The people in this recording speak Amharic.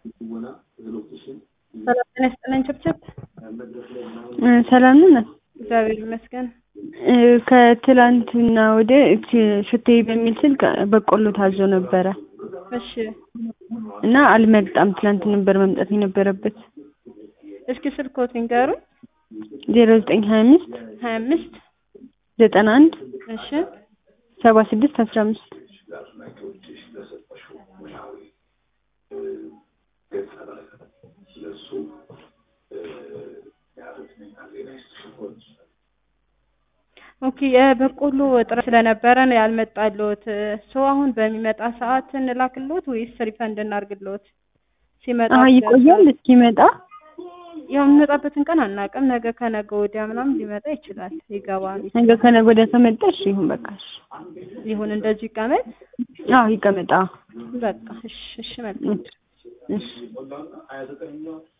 ሰላም ጤና ይስጥልኝ ችብችብ ሰላም ነን። እግዚአብሔር ይመስገን። ከትላንትና ወደ ሽቴ በሚል ስልክ በቆሎ ታዞ ነበረ እሺ እና አልመጣም። ትላንት ነበር መምጣት የነበረበት። እስኪ ስልክዎት ንገሩኝ። ዜሮ ዘጠኝ ሀያ አምስት ሀያ አምስት ዘጠና አንድ እሺ ሰባ ስድስት አስራ አምስት ኦኬ የበቆሎ እጥረት ስለነበረ ነው ያልመጣልዎት። ሰው አሁን በሚመጣ ሰዓት እንላክልዎት ወይስ ሪፈንድ እናርግልዎት? ሲመጣ አሀ ይቆያል እስኪመጣ ያው የሚመጣበትን ቀን አናውቅም። ነገ ከነገ ወዲያ ምናምን ሊመጣ ይችላል። ይገባል ነገ ከነገ ወዲያ ከመጣ እሺ ይሁን በቃ እሺ። ይሁን እንደዚህ ይቀመጥ። አዎ ይቀመጣ። በቃ እሺ እሺ መልካም እሺ